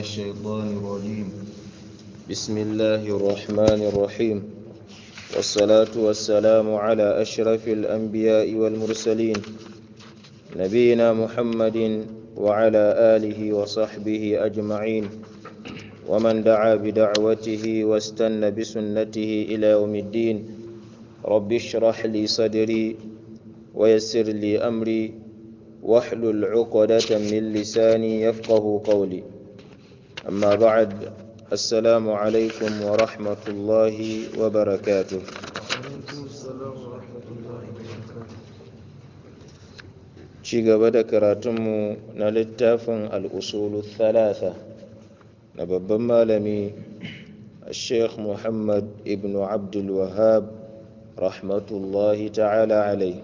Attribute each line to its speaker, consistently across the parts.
Speaker 1: الشيطان الرجيم بسم الله الرحمن الرحيم والصلاة والسلام على أشرف الأنبياء والمرسلين نبينا محمد وعلى آله وصحبه أجمعين ومن دعا بدعوته واستنى بسنته إلى يوم الدين رب اشرح لي صدري ويسر لي أمري واحلل عقدة من لساني يفقه قولي أما بعد السلام عليكم ورحمة الله وبركاته ci gaba da karatunmu na littafin al'usulu thalatha na babban malami الشيخ محمد ابن عبد الوهاب رحمة الله تعالى عليه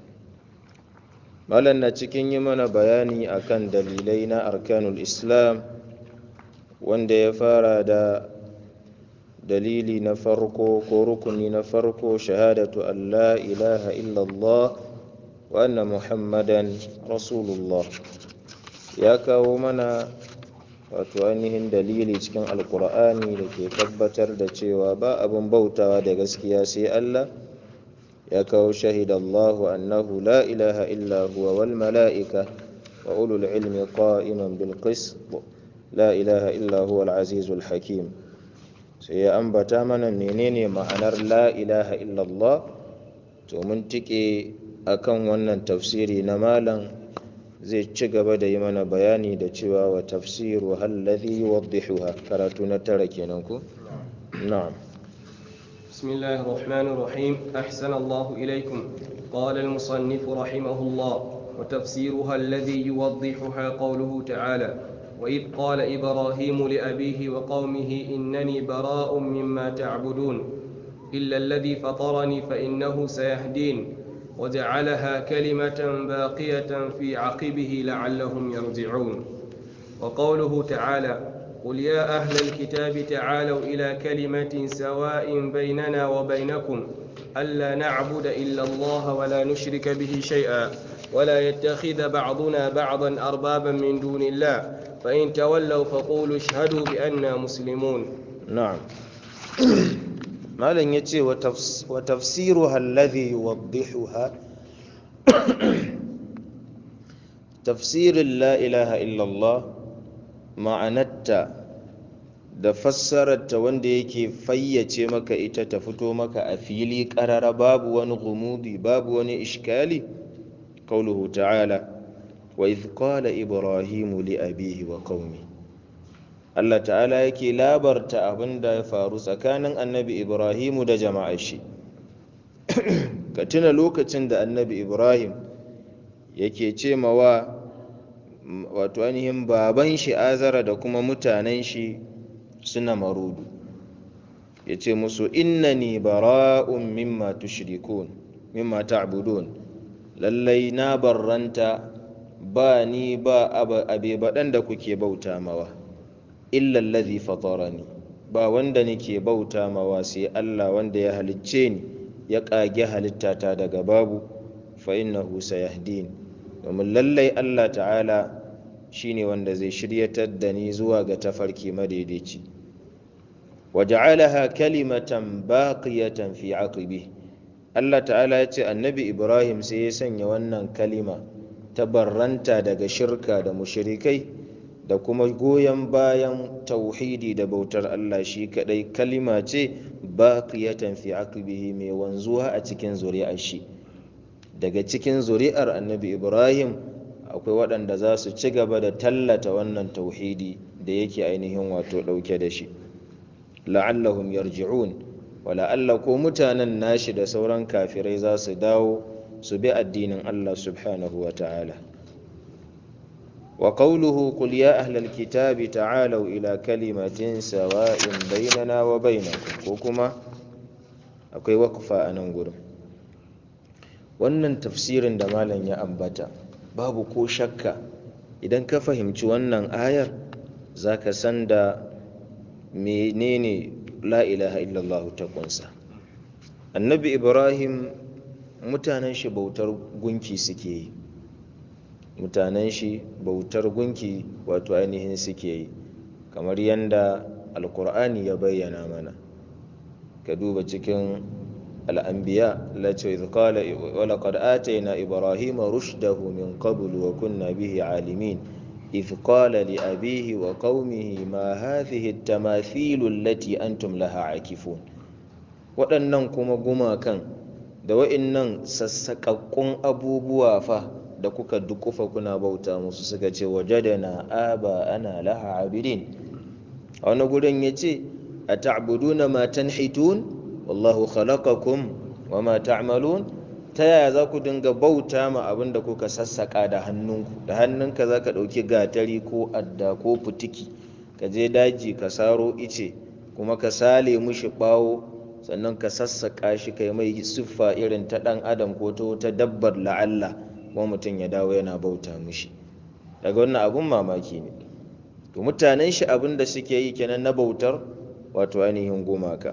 Speaker 1: malam na cikin yi mana bayani akan dalilai na arkanul islam wanda ya fara da dalili na farko ko rukuni na farko shahadatu an la ilaha illallah wa anna muhammadan rasulullah ya kawo mana wato ainihin dalili cikin alkur'ani da ke tabbatar da cewa ba abin bautawa da gaskiya sai allah ya kawo shahidallahu annahu la ilaha illa huwa wal mala'ika wa ulul ilmi qa'iman bil qist la ilaha illa huwa al azizul hakim sai ya ambata mana menene ma'anar la ilaha illallah to mun tike akan wannan tafsiri na malam zai ci gaba da yi mana bayani da cewa wa tafsiru alladhi yuwaddihuha karatu na tara kenan ko na'am
Speaker 2: بسم الله الرحمن الرحيم أحسن الله إليكم قال المصنف رحمه الله وتفسيرها الذي يوضحها قوله تعالى وإذ قال إبراهيم لأبيه وقومه إنني براء مما تعبدون إلا الذي فطرني فإنه سيهدين وجعلها كلمة باقية في عقبه لعلهم يرجعون وقوله تعالى قل يا أهل الكتاب تعالوا إلى كلمة سواء بيننا وبينكم ألا نعبد إلا الله ولا نشرك به شيئا ولا يتخذ بعضنا بعضا أربابا من دون الله فإن تولوا فقولوا اشهدوا بأننا مسلمون
Speaker 1: نعم malam ya ce wa tafsiru alladhi yuwaddihuha tafsirin la ilaha illallah ma'anarta da fassararta wanda yake fayyace maka ita ta fito maka a fili ƙarara babu wani gumudi babu wani ishkali qauluhu ta'ala wa idh qala ibrahimu li abihi wa qaumi Allah ta'ala yake labarta abin da ya faru tsakanin annabi ibrahimu da jama'ar shi ka tuna lokacin da annabi ibrahim yake ce mawa wato ainihin baban shi azara da kuma mutanen shi suna marudu ya ce musu innani bara'un mimma tushrikun mimma ta'budun lallai na barranta ba ni ba abe baɗan da kuke bauta mawa illallazi fatarani ba wanda nake bauta mawa sai Allah wanda ya halicce ni ya ƙage halittata daga babu fa innahu sayahdin domin lallai Allah ta'ala shine wanda zai shiryatar da ni zuwa ga tafarki madaidaici waja'alaha kalimatan baqiyatan fi aqibi Allah ta'ala ya ce annabi Ibrahim sai ya sanya wannan kalima ta barranta daga shirka da mushrikai da kuma goyon bayan tauhidi da bautar Allah shi kadai kalima ce baqiyatan fi aqibihi mai wanzuwa a cikin zuri'ar shi daga cikin zuri'ar annabi Ibrahim akwai waɗanda za su ci gaba da tallata wannan tauhidi da yake ainihin wato ɗauke da shi la'allahum yarji'un wa la'alla ko mutanen nashi da sauran kafirai za su dawo su bi addinin Allah subhanahu wa ta'ala wa qawluhu qul ya ahlal kitabi ta'alu ila kalimatin sawa'in bainana wa bainakum ko kuma akwai waqfa a nan gurin wannan tafsirin da malam ya ambata babu ko shakka idan ka fahimci wannan ayar za ka san da menene la ilaha illallah ta kunsa annabi ibrahim mutanen shi bautar gunki suke yi mutanen shi bautar gunki wato ainihin suke yi kamar yadda alkur'ani ya bayyana mana ka duba cikin al'ambiya lati idh qala wa laqad atayna ibrahima rushdahu min qabl wa kunna bihi alimin idh qala li abihi wa qaumihi ma hadhihi at-tamathil allati antum laha akifun waɗannan kuma gumakan da wa'innan sassaƙaƙƙun abubuwa fa da kuka dukufa kuna bauta musu suka ce wajadana aba ana laha abidin a wani gurin ya ce a ta'buduna ma tanhitun wallahu khalaqakum wa ma ta'malun ta yaya za ku dinga bauta ma abin da kuka sassaka da hannunku da hannunka za ka ɗauki gatari ko adda ko fitiki ka je daji ka saro ice kuma ka sale mushi ɓawo sannan ka sassaka shi kai mai siffa irin ta ɗan adam ko ta wata dabbar la'alla kuma mutum ya dawo yana bauta mushi daga wannan abun mamaki ne to mutanen shi abin da suke yi kenan na bautar wato ainihin gumaka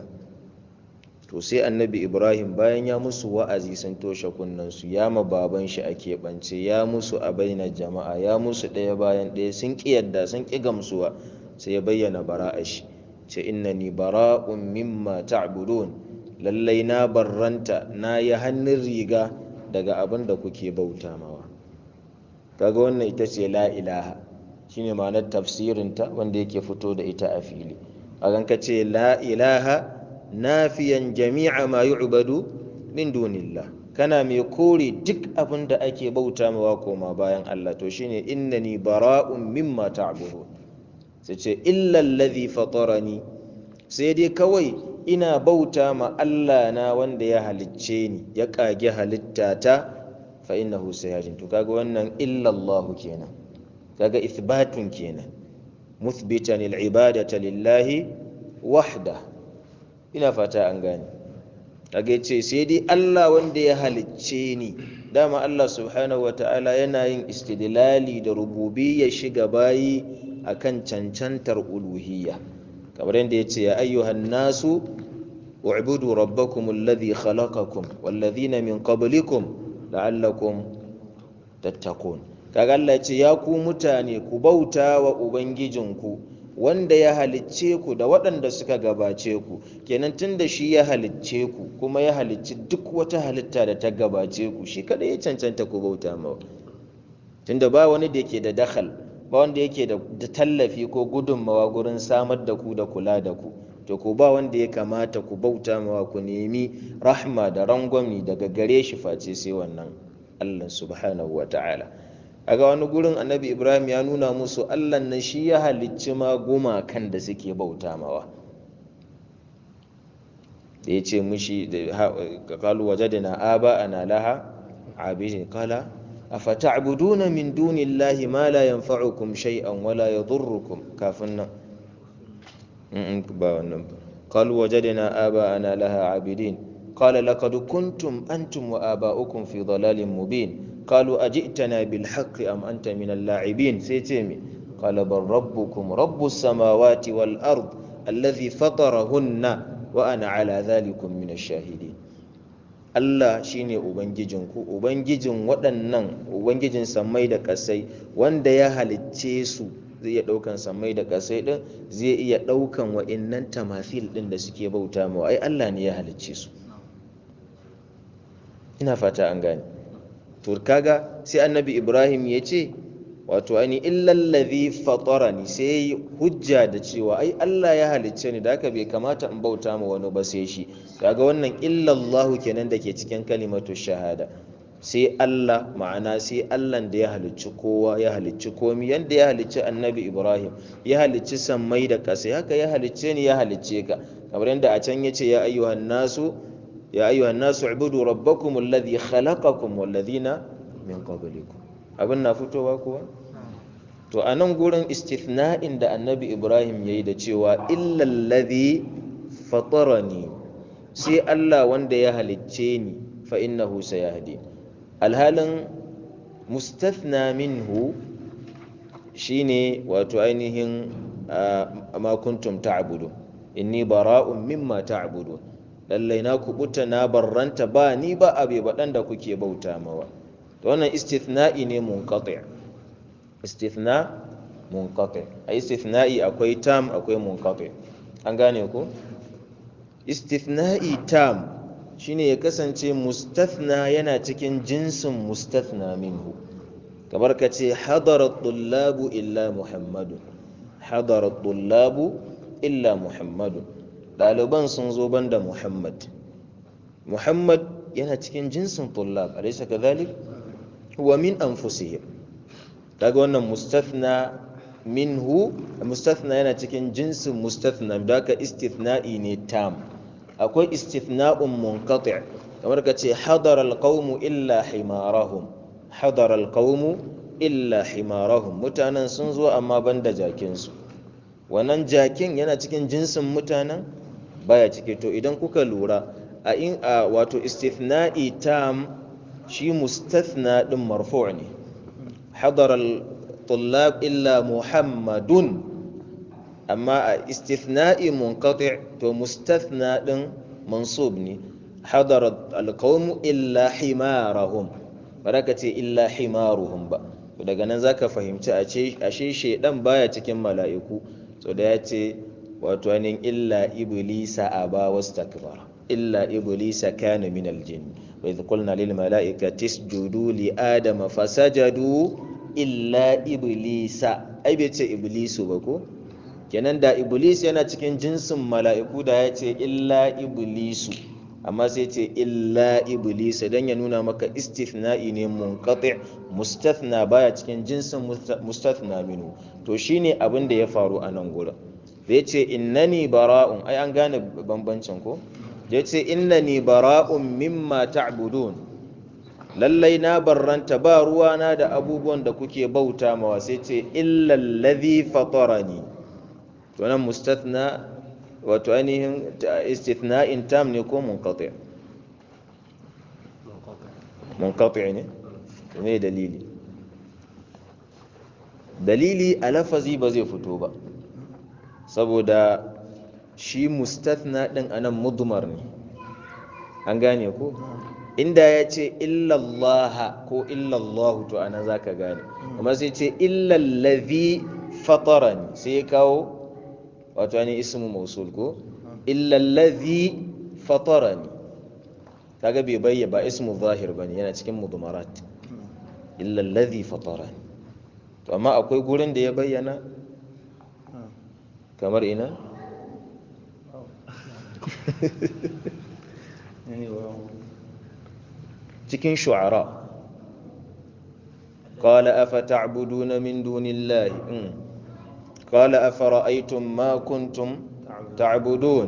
Speaker 1: to sai annabi ibrahim bayan ya musu wa'azi sun toshe kunnensu ya ma baban shi a keɓance ya musu a bainar jama'a ya musu ɗaya bayan ɗaya sun ƙi yadda sun ƙi gamsuwa sai ya bayyana bara'a shi ce innani bara'un mimma ta'budun lallai na barranta na yi hannun riga daga abin da kuke bauta mawa kaga wannan ita ce la ilaha shine ma'anar tafsirinta wanda yake fito da ita a fili a ka ce la ilaha nafiyan jami'a ma yu'badu min dunillah kana mai kore duk abin da ake bauta mawa koma bayan Allah to shine innani bara'un mimma ta'budun sai ce illa allazi fatarani sai dai kawai ina bauta ma Allah na wanda ya halicce ni ya kage halitta ta fa innahu sayajin to kaga wannan illa Allah kenan kaga ithbatun kenan muthbitan al-ibadata lillahi wahda ina fata an gane kaga ce sai dai Allah wanda ya halicce ni dama Allah subhanahu wata'ala yana yin istidlali da rububiyya shiga bayi akan cancantar uluhiyya kamar yadda ya ce ya ayyuhan nasu u'budu rabbakum alladhi khalaqakum walladhina min qablikum la'allakum tattaqun kaga Allah ya ce ya ku mutane ku bauta wa ubangijinku wanda ya halicce ku da waɗanda suka gabace ku kenan tunda shi ya halicce ku kuma ya halicci duk wata halitta da ta gabace ku shi kada ya cancanta ku bauta mawa tunda ba wani da yake da dakhal ba wanda yake da tallafi ko gudunmawa gurin samar da ku da kula da ku to ku ba wanda ya kamata ku bauta mawa ku nemi rahma da rangwami daga gare shi face sai wannan Allah subhanahu wa ta'ala a ga wani gurin annabi ibrahim ya nuna musu Allah nan shi ya halicci ma gumakan da suke bauta mawa da ya ce mushi da kalu wajadina aba ana laha abidin kala afata'buduna min dunillahi ma la yanfa'ukum shay'an wala yadhurrukum kafin nan in ba wannan ba qalu wajadna aba'ana laha 'abidin qala laqad kuntum antum wa aba'ukum fi dhalalin mubin qalu ajitana bil haqqi am anta min al-la'ibin sai ce mi qala bal rabbukum rabbus samawati wal ard alladhi fatarahunna wa ana 'ala dhalikum min ash-shahidin Allah shine Ubangijinku, Ubangijin waɗannan Ubangijin sammai da ƙasai wanda ya halicce su zai iya ɗaukan sammai da ƙasai ɗin zai iya ɗaukan wa'innan tamafil ɗin da suke bauta mawa ai Allah ne ya halicce su ina fata an gane to kaga sai annabi Ibrahim ya ce wato ani illallazi fatarani sai hujja da cewa ai Allah ya halicce ni da haka bai kamata in bauta ma wani ba sai shi kaga wannan illallahu kenan da ke cikin kalimatu shahada sai Allah ma'ana sai Allah da ya halicci kowa ya halicci komi yanda ya halicci annabi Ibrahim ya halicci sammai da ƙasa haka ya halicce ni ya halicce ka kamar yadda a can yace ya ayyuhan nasu ya ayyuhan nasu ubudu rabbakum alladhi khalaqakum walladhina min qablikum abin na fitowa kuwa to a nan gurin istithna'in da annabi ibrahim ya yi da cewa illallazi fatarani sai allah wanda ya halicce ni fa innahu sayahdi alhalin mustathna minhu shine wato ainihin ma kuntum ta'budu inni bara'un mimma ta'budu lallai na kubuta na barranta ba ni ba abe baɗan da kuke bauta mawa wannan istithna'i ne munqati' istithna munqati a istithna'i akwai tam akwai munqati an gane ko istithna'i tam shine ya kasance mustathna yana cikin jinsin mustathna minhu kamar ka ce hadara tullabu illa muhammadu hadara tullabu illa muhammadu ɗaliban sun zo banda muhammad muhammad yana cikin jinsin tullab alaysa kadhalik huwa min anfusihim kaga wannan mustathna minhu mustathna yana cikin jinsin mustathna da ka istithna'i ne tam akwai istithna'un munqati' kamar ka ce hadara alqawmu illa himarahum hadara alqawmu illa himarahum mutanen sun zo amma banda jakin su wannan jakin yana cikin jinsin mutanen baya cike to idan kuka lura a in a wato istithna'i tam shi mustathna din marfu' ne hadara al-tullab illa muhammadun amma a istithna'i munqati' to mustathna din mansub ne hadara al-qawm illa himarahum baraka ce illa himaruhum ba to daga nan zaka fahimci ashe shedan baya cikin mala'iku so da ya ce wato anin illa iblisa aba wastakbara illa iblisa kana min aljin wa idh qulna lil mala'ikati isjudu li adama fasajadu illa iblisa ai bai ce iblisu ba ko kenan da iblis yana cikin jinsin mala'iku da ya ce illa iblisu amma sai ce illa iblisa dan ya nuna maka istithna'i ne munqati mustathna baya cikin jinsin mustathna minu to shine abin da ya faru a nan gurin da ya ce innani bara'un ai an gane bambancin ko da ya ce innani bara'un mimma ta'budun lallai na barranta ba ruwana da abubuwan da kuke bauta mawa sai ce illallazi fatarani to nan mustathna wato ainihin istithna'in tam ne ko munqati munqati ne me dalili dalili a lafazi ba zai fito ba saboda shi mustathna din anan mudmar ne an gane ko inda ya ce illallah ko illallah to ana zaka gane amma sai ce illallazi fatarani sai ya kawo wato ne ismu mausul ko illallazi fatarani kaga bai bayya ba ismu zahir bane yana cikin mudmarat illallazi fatarani to amma akwai gurin da ya bayyana kamar ina cikin shu'ara قال أفتعبدون من دون الله قال أفرأيتم ما كنتم تعبدون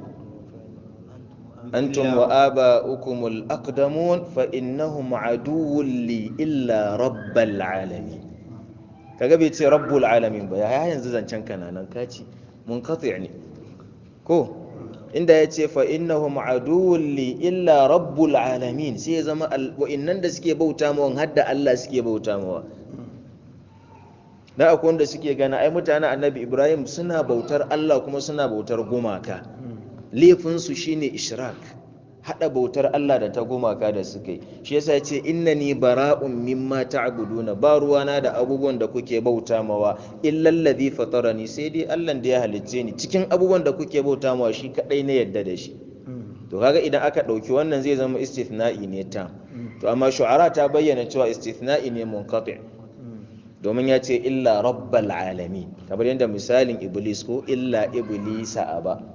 Speaker 1: أنتم وآباؤكم الأقدمون فإنهم عدو لي إلا رب العالمين kaga bai ce rabbul alamin ba ya yanzu zancen kana nan kaci munqati ne ko inda ya ce fa innahum aduwwun li illa rabbul alamin sai ya zama wa'innan da suke bauta mawa hadda Allah suke bauta mawa da akwai wanda suke gana ai mutanen annabi ibrahim suna bautar Allah kuma suna bautar gumaka laifinsu shine ishrak hada bautar Allah da ta gumaka da suka yi shi yasa ce innani bara'un mimma ta'buduna ba ruwana da abubuwan da kuke bauta mawa illal ladhi fatarani sai dai Allah da ya halicce ni cikin abubuwan da kuke bauta mawa shi kadai ne yadda da shi to kaga idan aka dauki wannan zai zama istithna'i ne ta to amma shu'ara ta bayyana cewa istithna'i ne munqati domin ya ce illa rabbal alamin kamar yadda misalin iblis ko illa iblisa aba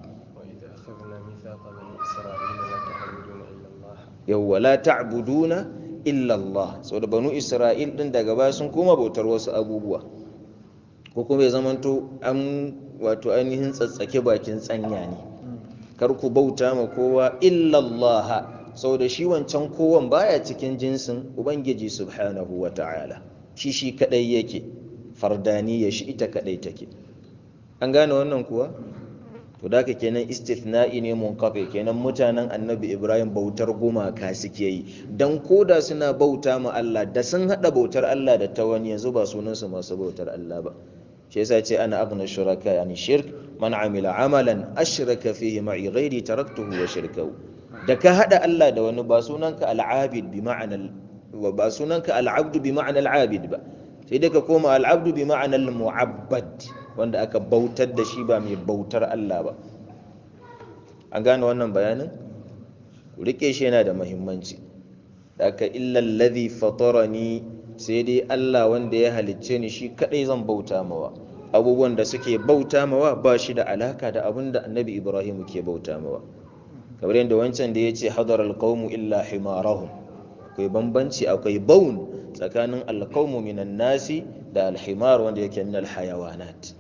Speaker 1: yawwa la ta'buduna illa Allah saboda banu Isra'il din daga baya sun koma bautar wasu abubuwa ko kuma ya zamanto an wato ainihin tsatsake bakin tsanya ne kar ku bauta ma kowa illa Allah saboda shi wancan kowan baya cikin jinsin ubangiji subhanahu wata'ala shi shi kadai yake fardani ya shi ita kadai take an gane wannan kuwa to da ka kenan istithna'i ne munqati kenan mutanen annabi ibrahim bautar gumaka suke yi dan koda suna bauta ma Allah da sun hada bautar Allah da ta wani yanzu ba sunan su masu bautar Allah ba shi yasa ce ana aghna shuraka yani shirk man amila amalan ashraka fihi ma'i ghairi taraktuhu wa shirkahu da ka hada Allah da wani ba sunanka al-abid bi ma'ana ba sunanka al-abd bi ma'ana al-abid ba sai dai ka koma al'abdu bi ma'anar mu'abbad wanda aka bautar da shi ba mai bautar Allah ba an gane wannan bayanin ku rike shi yana da muhimmanci da aka illal ladhi fatarani sai dai Allah wanda ya halicce ni shi kadai zan bauta mawa abubuwan da suke bauta mawa ba shi da alaka da abin da annabi Ibrahim ke bauta mawa kamar yadda wancan da ya ce hadar alqawmu illa himarahum akwai bambanci akwai baun tsakanin alqawmu minan nasi da alhimar wanda yake min alhayawanat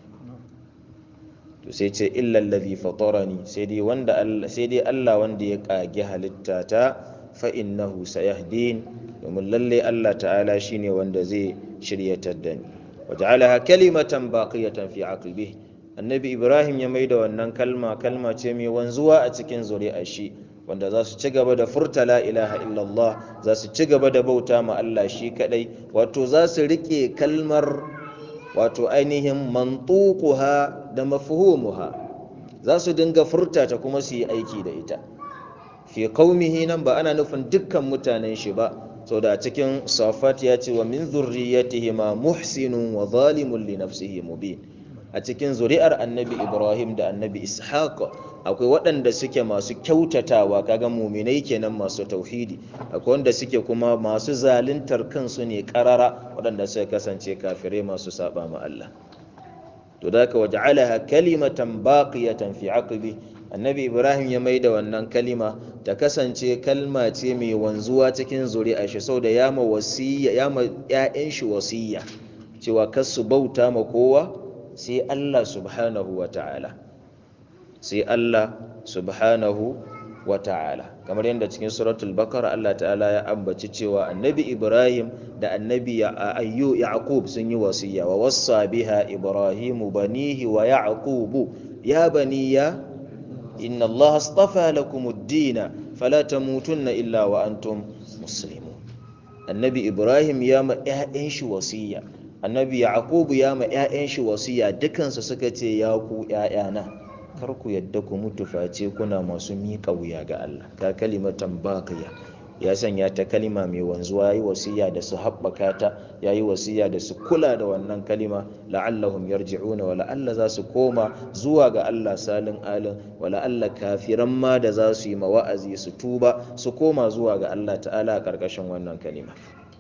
Speaker 1: to sai ce illa allazi fatarani sai dai wanda Allah sai dai Allah wanda ya kage halitta ta fa innahu sayahdin domin lalle Allah ta'ala shine wanda zai shiryatar da ni waja'alaha kalimatan baqiyatan fi aqibihi annabi ibrahim ya maida wannan kalma kalma ce mai wanzuwa a cikin zuri'ar shi wanda za su ci gaba da furta la ilaha illallah za su ci gaba da bauta ma Allah shi kadai wato za su rike kalmar wato ainihin mantuquha da mafhumuha za su dinga furta ta kuma su yi aiki da ita fi qaumihi nan ba ana nufin dukkan mutanen shi ba so da cikin safat ya ce wa min zurriyatihi ma muhsinun wa zalimun li nafsihi mubin a cikin zuri'ar annabi ibrahim da annabi ishaq akwai waɗanda suke masu kyautatawa kaga muminai kenan masu tauhidi akwai wanda suke kuma masu zaluntar kansu ne karara waɗanda suka kasance kafirai masu saba ma Allah to da ka waja'alaha kalimatan baqiyatan fi aqibi annabi ibrahim ya maida wannan kalima ta kasance kalma ce mai wanzuwa cikin zuri'a shi sau da yama wasiya yama ƴaƴan shi wasiya cewa kar su bauta ma kowa sai Allah subhanahu wa ta'ala sai Allah subhanahu wa ta'ala kamar yadda cikin suratul bakara Allah ta'ala ya ambaci cewa annabi Ibrahim da annabi ayyu Yaqub sun yi wasiya wa wassa biha Ibrahimu banihi wa Yaqubu ya baniya inna Allah astafa lakum ad-din fala tamutunna illa wa antum muslimun annabi Ibrahim ya ma ƴaƴan shi wasiya annabi yaqubu ya ma 'ya'yan shi wasiya dukansu suka ce ya ku 'ya'yana kar ku yadda ku mutu face kuna masu miƙa wuya ga Allah ka kalimatan baqiya ya sanya ta kalima mai wanzuwa yayi wasiya da su haɓaka ta yayi wasiya da su kula da wannan kalima la'allahum yarji'una wa la'alla za su koma zuwa ga Allah salin alin wa la'alla kafiran ma da za su yi mawa'azi su tuba su koma zuwa ga Allah ta'ala a ƙarƙashin wannan kalima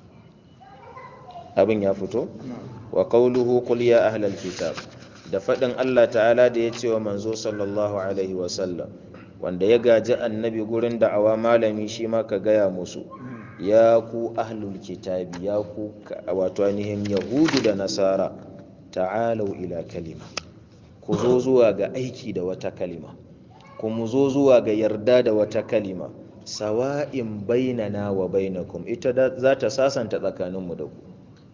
Speaker 1: abin ya fito wa qawluhu qul ya ahlal kitab da fadin Allah ta'ala da ya ce wa manzo sallallahu alaihi wa sallam wanda ya gaji annabi gurin da'awa malami shi ma ka gaya musu ya ku ahlul kitabi ya ku wato ainihin yahudu da nasara ta'alau ila kalima ku zo zuwa ga aiki da wata kalima ku mu zo zuwa ga yarda da wata kalima sawa'in bainana wa bainakum ita za ta sasanta tsakaninmu da ku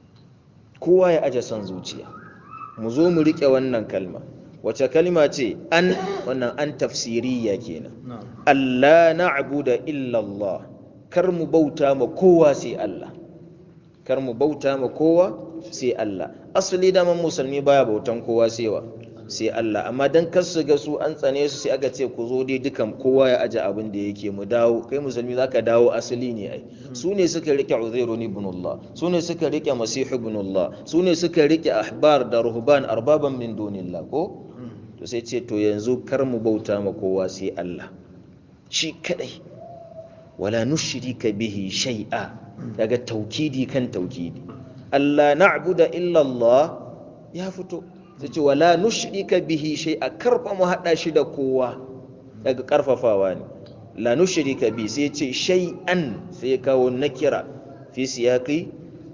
Speaker 1: kowa ya aje son zuciya mu zo mu riƙe wannan kalma wace kalma ce an wannan an tafsiriya kenan Allah na'budu illa Allah kar mu bauta ma kowa sai Allah kar mu bauta ma kowa sai Allah asali da man musulmi baya bautan kowa sai wa sai Allah amma dan kar su ga su an tsane su sai aka ce ku zo dai dukan kowa ya aje abin da yake mu dawo kai musulmi zaka dawo asali ne ai su ne suka rike Uzairu ibn Allah su ne suka rike Masih ibn Allah su ne suka rike ahbar da ruhban arbaban min dunillah ko to sai ce to yanzu kar mu bauta ma kowa sai Allah shi kadai wala nushrika bihi shay'a daga taukidi kan taukidi Allah na'budu illa Allah ya fito sai ce wala nushrika bihi shay'a karfa mu hada shi da kowa daga karfafawa ne la nushrika bi sai ce shay'an sai ya kawo nakira fi siyaqi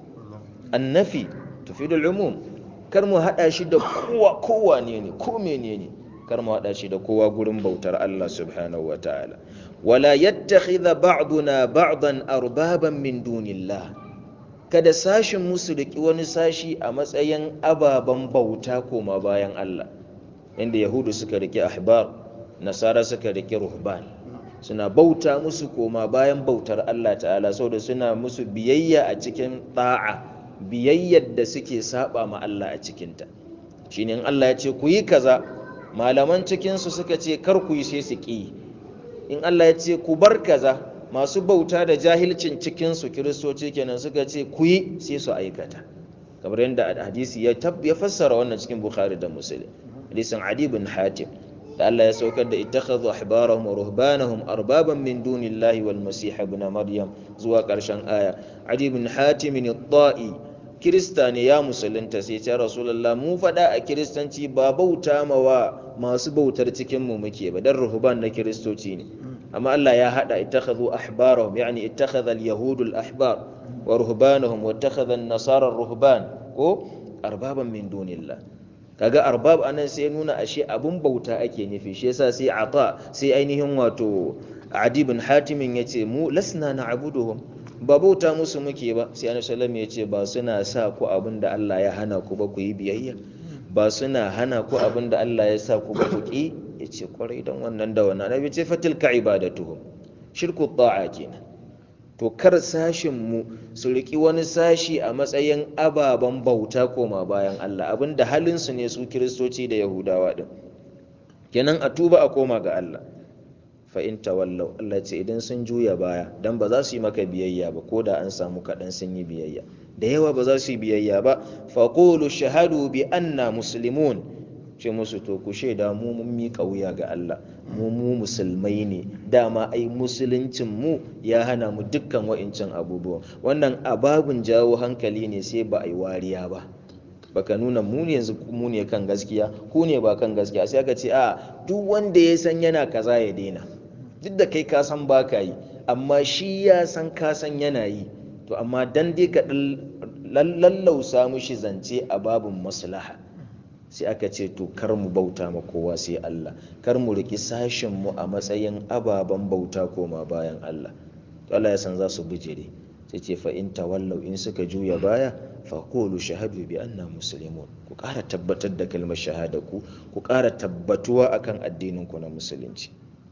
Speaker 1: annafi tufidu al-umum kar mu hada shi da kowa kowa ne ne ko menene kar mu hada shi da kowa gurin bautar Allah subhanahu wataala wala yattakhidha ba'duna ba'dan arbaban min dunillah kada sashin musu riki wani sashi a matsayin ababen bauta koma bayan Allah inda yahudu suka riki ahbar nasara suka riki ruhban suna bauta musu koma bayan bautar Allah ta'ala saboda suna musu biyayya a cikin ta'a biyayyar da suke saba ma Allah a cikinta shine in Allah ya ce ku yi kaza malaman cikinsu suka ce kar ku yi sai su ƙi in Allah ya ce ku bar kaza masu bauta da jahilcin cikinsu kiristoci kenan suka ce ku yi sai su aikata kamar yadda hadisi ya tab ya fassara wannan cikin bukhari da muslim hadisin adi bin hatim da Allah ya saukar da ittakhadhu ahbarahum wa ruhbanahum arbaban min dunillahi wal masih ibn maryam zuwa karshen aya adi bin hatim at-ta'i kirista ne ya musulunta sai ce rasulullah mu fada a kiristanci ba bauta mawa masu bautar cikin mu muke ba dan ruhban na kiristoci ne amma Allah ya hada ittakhadhu ahbarahum yani ittakhadha al-yahud al-ahbar wa ruhbanahum wa ittakhadha an-nasara ar-ruhban ko arbaban min dunillah kaga arbab anan sai nuna ashe abun bauta ake nufi shi yasa sai ata sai ainihin wato adi bin hatimin yace mu lasna na'buduhum ba bauta musu muke ba sai annabi sallallahu alaihi yace ba suna sa ku abin da Allah ya hana ku ba ku yi biyayya ba suna hana ku abin da Allah ya sa ku ba ku ki yace kwarai dan wannan da wannan annabi ce fatilka ibadatuhum shirku ta'a kenan to kar sashin mu su riki wani sashi a matsayin ababen bauta koma bayan Allah abinda halin su ne su kiristoci da yahudawa din kenan a tuba a koma ga Allah fa in tawallau Allah ce idan sun juya baya dan ba za su yi maka biyayya ba ko da an samu kaɗan sun yi biyayya da yawa ba za su yi biyayya ba fa qulu shahadu bi anna muslimun ce musu to ku shaida mu mun miƙa wuya ga Allah mu mu musulmai ne dama ai musuluncin mu ya hana mu dukkan wa'incan abubuwa wannan ababun jawo hankali ne sai ba a yi wariya ba baka nuna mu ne yanzu mu ne kan gaskiya ku ne ba kan gaskiya sai aka ce a duk wanda ya san yana kaza ya daina duk da kai ka san ba ka yi amma shi ya san ka san yana yi to amma dan dai ka lallausa mushi zance a babin maslaha sai aka ce to kar mu bauta ma kowa sai Allah kar mu riki sashin mu a matsayin ababen bauta koma bayan Allah to Allah ya san za su bijire sai ce fa in tawallau in suka juya baya fa qulu shahadu bi anna muslimun ku ƙara tabbatar da kalmar shahada ku ku ƙara tabbatuwa akan addinin ku na musulunci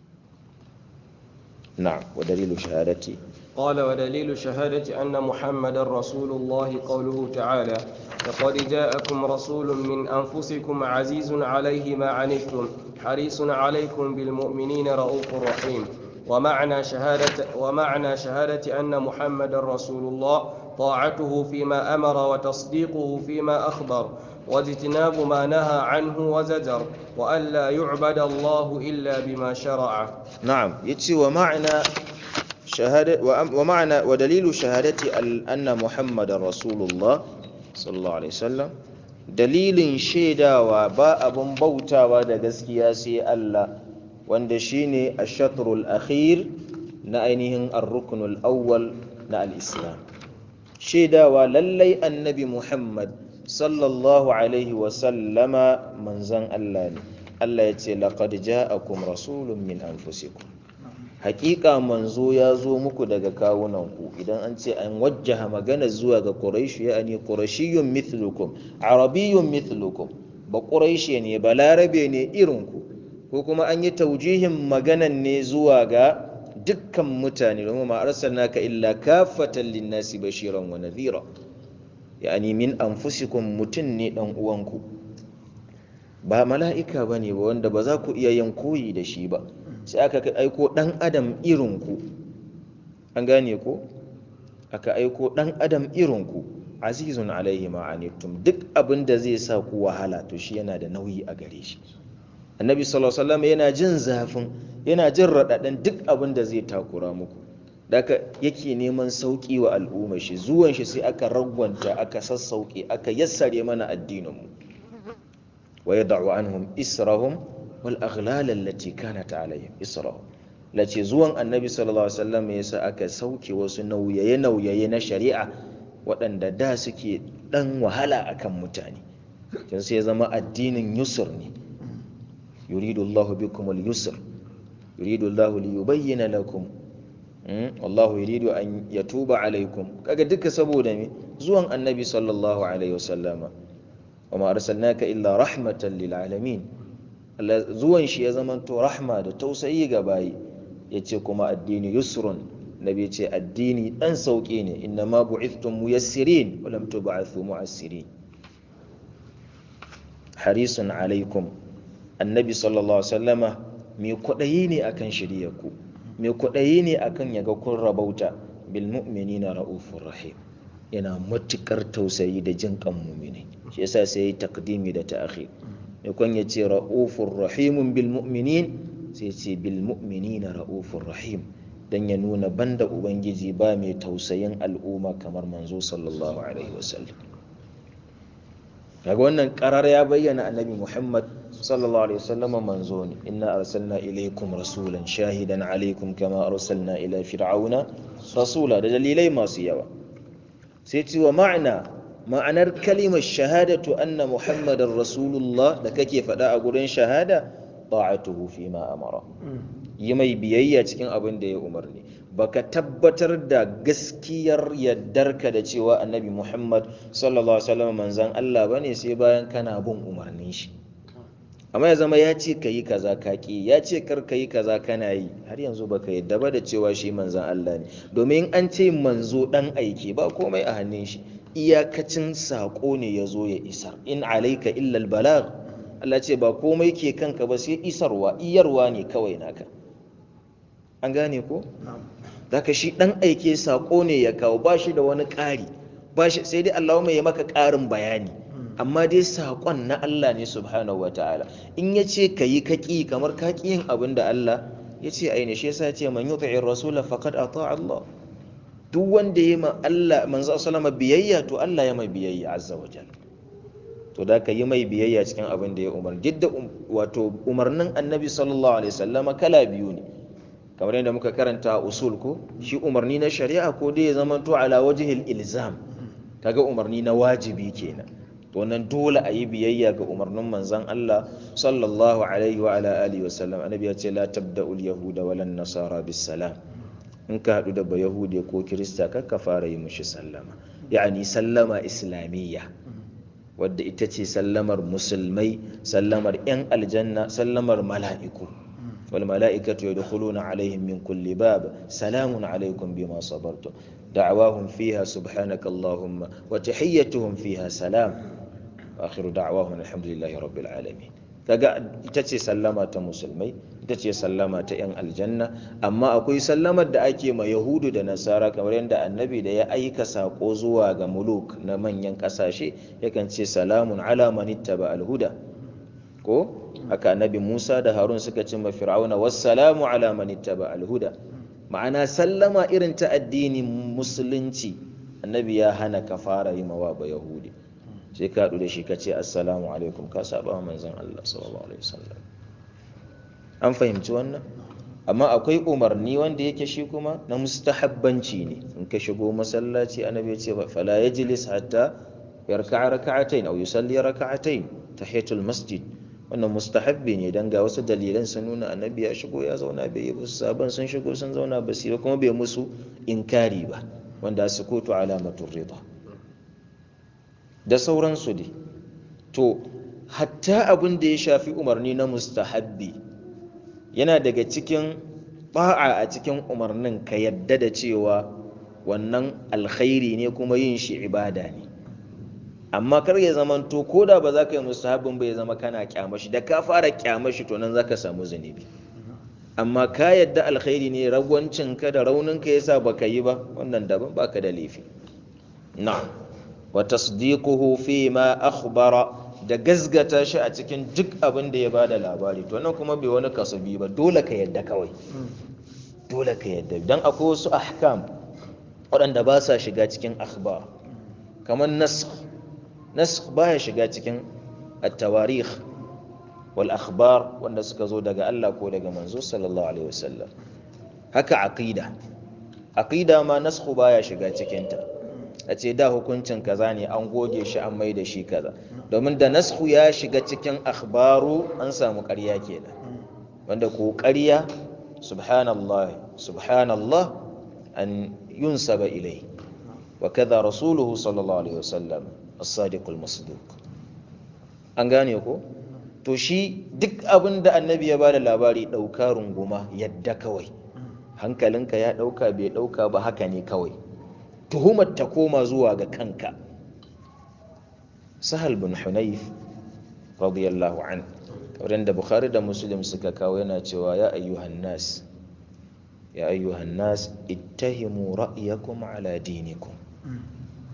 Speaker 1: na'am wa dalilu shahadati
Speaker 2: قال ودليل شهادة أن محمد رسول الله قوله تعالى لقد جاءكم رسول من أنفسكم عزيز عليه ما عنتم حريص عليكم بالمؤمنين رؤوف رحيم ومعنى شهادة ومعنى شهادة أن محمد رسول الله طاعته فيما أمر وتصديقه فيما أخبر واجتناب ما نهى عنه وزجر وأن لا يعبد الله إلا بما شرع
Speaker 1: نعم يتي ومعنى شهادة ومعنى ودليل شهادة أن محمد رسول الله صلى الله عليه وسلم dalilin shaidawa ba abun bautawa da gaskiya sai Allah wanda shine ash-shatrul akhir na ainihin ar-ruknul awwal na al-islam shaidawa lallai annabi Muhammad sallallahu alaihi wa sallama manzon Allah ne Allah ya ce laqad ja'akum rasulun min anfusikum hakika manzo ya zo muku daga kawunanku idan an ce an wajjaha magana zuwa ga quraish yani qurashiyyun mithlukum arabiyyun mithlukum ba quraishi ne ba larabe ne irinku ko kuma an yi taujihin maganan ne zuwa ga dukkan mutane domin ma arsalnaka illa kafatan linnasi bashiran wa nadhira yani min anfusikum mutun ne dan uwanku ba mala'ika bane ba wanda ba za ku iya yin koyi da shi ba sai aka aiko ɗan adam irinku an gane ko aka aiko ɗan adam irinku azizun alaihi ma'anittum duk abin da zai sa ku wahala to shi yana da nauyi a gare shi annabi sallallahu alaihi wasallam yana jin zafin yana jin raɗaɗin duk abin da zai takura muku daga yake neman sauƙi wa al'umma shi zuwan shi sai aka ragwanta aka sassauƙe aka yassare mana addinin mu wa yad'u anhum israhum wal aghlal allati kanat alaihim isra'u lace zuwan annabi sallallahu alaihi wasallam yasa aka sauke wasu nauyaye nauyaye na shari'a waɗanda da suke dan wahala akan mutane dan sai ya zama addinin yusr ne yuridu Allahu bikum al-yusr yuridu Allahu li yubayyana lakum wallahu yuridu an yatuba alaikum kaga duka saboda me zuwan annabi sallallahu alaihi wasallama wama arsalnaka illa rahmatan lil alamin zuwan shi ya zamanto rahma da tausayi ga bayi ya ce kuma addini yusrun nabi ce addini dan sauƙi ne inna ma bu'ithtum muyassirin wa lam tub'athu mu'assirin harisun alaikum annabi sallallahu alaihi wasallama mai kwaɗayi ne akan shiryarku mai kwaɗayi ne akan yaga kun rabauta bil mu'minina ra'ufur rahim yana matukar tausayi da jin kan mu'mini shi yasa sai ya takdimi da ta'khir ya kun ya ce ra'ufur rahimun bil mu'minin sai ce bil mu'minina ra'ufur rahim dan ya nuna banda ubangiji ba mai tausayin al'umma kamar manzo sallallahu alaihi wasallam kaga wannan karar ya bayyana annabi Muhammad sallallahu alaihi wasallam manzo ne inna arsalna ilaykum rasulan shahidan alaikum kama arsalna ila fir'auna rasula da dalilai masu yawa sai ce wa ma'ana ma'anar kalimar shahadatu anna muhammadar rasulullah da kake faɗa a gurin shahada ta'atuhu fi ma amara yi mai biyayya cikin abin da ya umarni baka tabbatar da gaskiyar yaddarka da cewa annabi muhammad sallallahu alaihi wasallam manzan allah bane sai bayan kana bin umarnin shi amma ya zama ya ce ka yi kaza ka ki ya ce kar ka yi kaza kana yi har yanzu baka yadda ba da cewa shi manzan allah ne domin an ce manzo dan aiki ba komai a hannun shi iyakacin saƙo ne ya zo ya isar in alaika illal balag Allah ce ba komai ke kanka ba sai isarwa iyarwa ne kawai naka an gane ko daga shi dan aike saƙo ne ya kawo ba shi da wani ƙari ba shi sai dai Allah mai ya maka ƙarin bayani amma dai saƙon na Allah ne subhanahu wataala in ya ce ka yi kaƙi kamar ka ƙi yin abin da Allah ya ce aini shi yasa ya ce man yuti'ir rasula faqad ata Allah duk wanda ya ma Allah manzo sallama biyayya to Allah ya mai biyayya azza wa jalla to da ka yi mai biyayya cikin abin da ya umar duk wato umarnin annabi sallallahu alaihi wasallama kala biyu ne kamar yadda muka karanta usul ko shi umarni na shari'a ko dai ya zama to ala wajhil ilzam kaga umarni na wajibi kenan to nan dole a yi biyayya ga umarnin manzon Allah sallallahu alaihi wa ala alihi wasallam annabi ya ce la tabda'ul yahuda walan nasara bis salam in ka haɗu da bayahude ko kirista kakka fara yi mushi sallama ya'ani sallama islamiyya wadda ita ce sallamar musulmai sallamar 'yan aljanna sallamar mala'iku wal mala'ikatu yadkhuluna alaihim min kulli bab salamun alaikum bima sabartum da'awahum fiha subhanaka allahumma wa tahiyyatuhum fiha salam wa akhiru da'awahum alhamdulillahi rabbil alamin kaga ita ce sallama ta musulmai ita ce sallama ta 'yan aljanna amma akwai sallamar da ake ma yahudu da nasara kamar yadda annabi da ya aika sako zuwa ga muluk na manyan kasashe yakan ce salamun ala manittaba alhuda ko haka annabi musa da harun suka ce ma fir'auna wassalamu ala manittaba alhuda ma'ana sallama irin ta addinin musulunci annabi ya hana ka fara yi mawa ba yahudi sai ka haɗu da shi ka ce assalamu alaikum ka saba wa manzon Allah sallallahu alaihi wasallam an fahimci wannan amma akwai umarni wanda yake shi kuma na mustahabbanci ne in ka shigo masallaci annabi ya ce fala yajlis hatta yarka'a raka'atayn aw yusalli raka'atayn tahiyatul masjid wannan mustahabbi ne dan ga wasu dalilan sun nuna annabi ya shigo ya zauna bai yi wasu sabon sun shigo sun zauna ba su kuma bai musu inkari ba wanda sukutu alamatul rida da sauransu dai to hatta abin da ya shafi umarni na mustahabbi yana daga cikin ba'a a cikin umarnin ka yadda da cewa wannan alkhairi ne kuma yin shi ibada ne amma kar ya zama to ko da ba za ka yi mustahabbin ba ya zama kana kyamashi da ka fara kyamashi to nan za ka samu zunubi amma ka yadda alkhairi ne ragwancinka da rauninka yasa baka yi ba wannan daban baka da laifi na'am wa tasdiquhu fi ma akhbara da gazgata shi a cikin duk abin da ya bada labari to nan kuma bai wani kasabi ba dole ka yadda kawai dole ka yadda dan akwai wasu ahkam waɗanda ba sa shiga cikin akhbar kamar nasakh nasakh baya shiga cikin at-tawarikh wal akhbar wanda suka zo daga Allah ko daga manzo sallallahu alaihi wasallam haka aqida aqida ma nasakh baya shiga cikin ta a ce da hukuncin kaza ne an goge shi an mai da shi kaza domin da nasku ya shiga cikin akhbaru an samu ƙarya kenan wanda ko ƙarya subhanallah subhanallah an yunsaba ilai wa kaza rasuluhu sallallahu alaihi wasallam as-sadiqul masduq an gane ko to shi duk abin da annabi ya bada labari ɗauka runguma yadda kawai hankalinka ya ɗauka bai ɗauka ba haka ne kawai tuhumar ta koma zuwa ga kanka sahal bin hunayf radiyallahu an wurin da bukhari da muslim suka kawo yana cewa ya ayyuhan nas ya ayyuhan nas ittahimu ra'yakum ala dinikum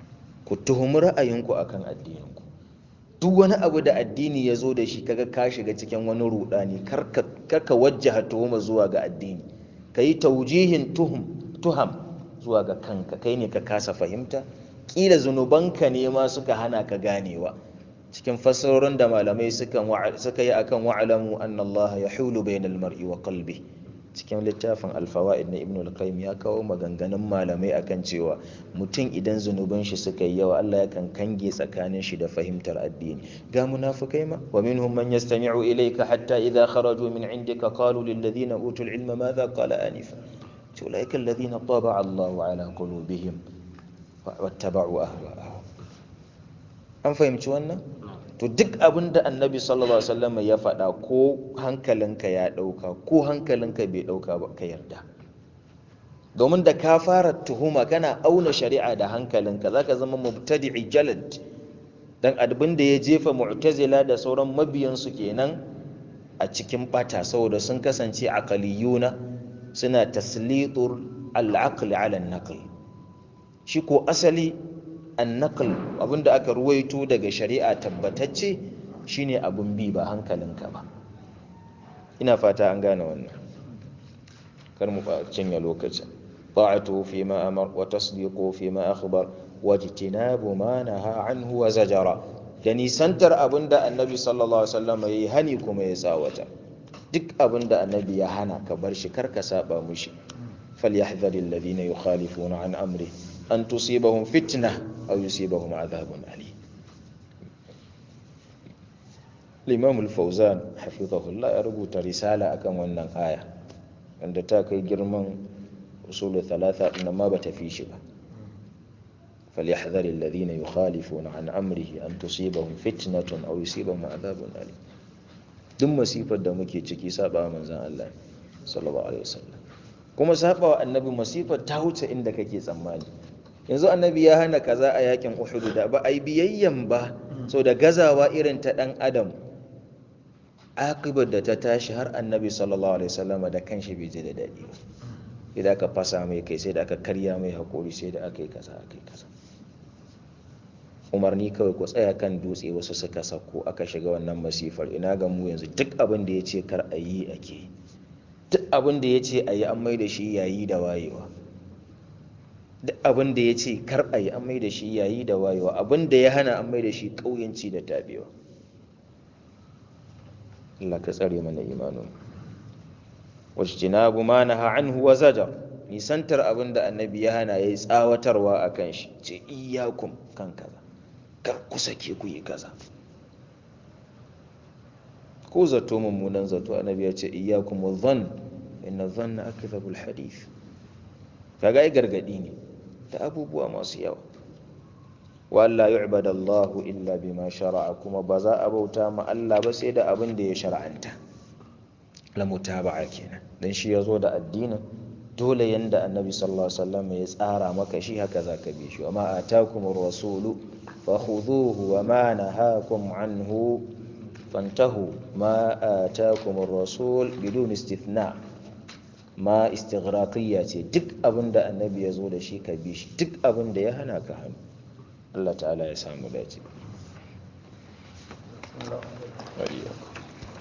Speaker 1: ku tuhumi ra'ayinku akan addininku duk wani abu da addini ya zo da shi kaga ka shiga cikin wani rudani karka wajjaha tuhuma zuwa ga addini ka yi taujihin tuham zuwa ga kanka kai ne ka kasa fahimta kila zunubanka ne ma suka hana ka ganewa cikin fassarorin da malamai suka yi akan wa'alamu anna Allah ya hulu bainal mar'i wa qalbi cikin littafin alfawa'id na ibn al-qayyim ya kawo maganganun malamai akan cewa mutum idan zunuban shi suka yi yawa Allah yakan kange tsakanin shi da fahimtar addini ga munafikai ma wa minhum man yastami'u ilayka hatta idha kharaju min indika qalu lil ladina utul ilma madha qala anifa ulaika alladhina taba'a Allahu ala qulubihim wattaba'u ahwa'ahum an fahimci wannan to duk abin da annabi sallallahu alaihi wasallam ya faɗa ko hankalinka ya ɗauka ko hankalinka bai ɗauka ba ka yarda domin da ka fara tuhuma kana auna shari'a da hankalinka zaka zama mubtadi'i jalad dan abin da ya jefa mu'tazila da sauran mabiyansu kenan a cikin bata saboda sun kasance aqaliyuna suna taslitur al-aql ala an-naql shi ko asali annakal abinda aka ruwaito daga shari'a tabbatacce shine abun bi ba hankalinka ba ina fata an gane wannan kar mu cinye lokacin ta'atu fi ma amar wa tasdiqu fi ma akhbar wa jitinabu ma naha anhu wa zajara da nisantar abinda annabi sallallahu alaihi wasallam yayi hani kuma ya tsawata duk abinda annabi ya hana ka bar shi kar ka saba mushi falyahdharil ladina yukhalifuna an amri an tusibahum fitna aw yusibahum adhabun ali Imam al-Fawzan hafizahullah ya rubuta risala akan wannan aya wanda ta kai girman usul thalatha din ma bata fi shi ba فليحذر الذين يخالفون عن أمره أن تصيبهم فتنة أو يصيبهم عذاب أليم duk masifar da muke ciki saba manzon Allah sallallahu alaihi wasallam kuma saba wa annabi masifar ta wuce inda kake tsammani yanzu annabi ya hana kaza a yakin Uhud da ba ai biyayyan ba so da gazawa irin ta dan adam akibar da ta tashi har annabi sallallahu alaihi wasallam da kanshi bai ji da dadi ba idan aka fasa mai kai sai da aka karya mai hakuri sai da aka yi kaza aka yi kaza umarni kawai ku tsaya kan dutse wasu suka sako aka shiga wannan masifar ina ga mu yanzu duk abin da ya ce kar a yi ake duk abin da ya ce a yi an mai da shi yayi da wayewa duk abin da ya ce kar a yi an mai da shi yayi da wayewa abin da ya hana an mai da shi ƙauyanci da tabewa Allah ka tsare mana imanin wajtinabu ma naha anhu wa zajar nisantar abin da annabi ya hana yayi tsawatarwa akan shi ce iyyakum kan kaza kar ku sake ku yi kaza ko zato mummunan zato annabi ya ce iyyakum dhann inna dhanna akdhabul hadith kaga ai gargadi ne da abubuwa masu yawa walla yu'badu Allah illa bima shara'a kuma ba za a bauta ma Allah ba sai da abin da ya shar'anta la mutaba'a kenan dan shi yazo da addinin dole yanda annabi sallallahu alaihi wasallam ya tsara maka shi haka zaka bi shi amma atakumur rasulu fakhudhuhu wa ma nahakum anhu fantahu ma atakumur rasul bidun istithna ma istighraqiyya ce duk abin da annabi ya zo da shi ka bi shi duk abin da ya hana ka hannu Allah ta'ala ya samu dace.